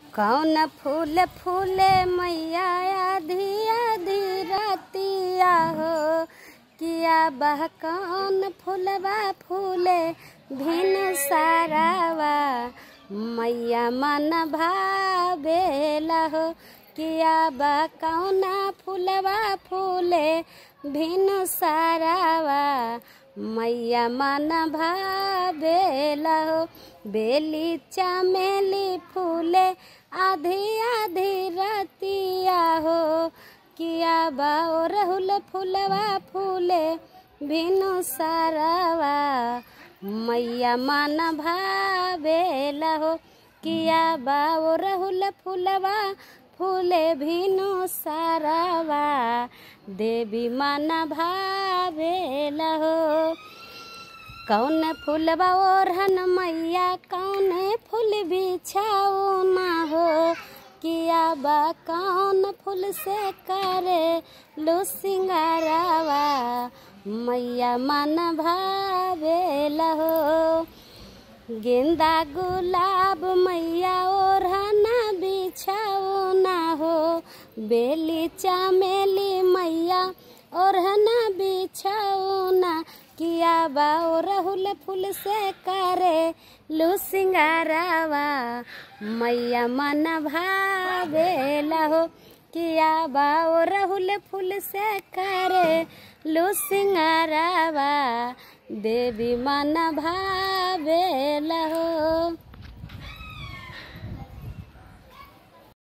कौन फूल फूले मैया आधी आधी रतिया हो किया बह कौन फूलबा फूले भिन सारावा मैया मन भावेला हो किया बा कौना फूलबा फूले भिन सारावा मैया मन भावेला हो बेली चमेली फूले आधी आधी रतिया हो किया बा ओ रहुल फूलवा फूले भिनु सारावा मैया मन भावेला हो किया बा ओ रहुल फूलवा फूले भिनु सारावा देवी मन भावेला हो कौन फूलबा ओढ़न मैया कौन फूल बिछाओ ना हो किया बा कौन फूल से करे लो सिंगारावा मैया मन भावेला हो गेंदा गुलाब मैया ओढ़ना बिछाओ ना हो बेली चमेली मैया ओढ़ना बिछाओ ना किया बा ओ रहुल फूल से करे लू सिंगारावा मैया मन भावेला हो किया बा ओ रहुल फूल से करे लू सिंगारावा देवी मन भावेला हो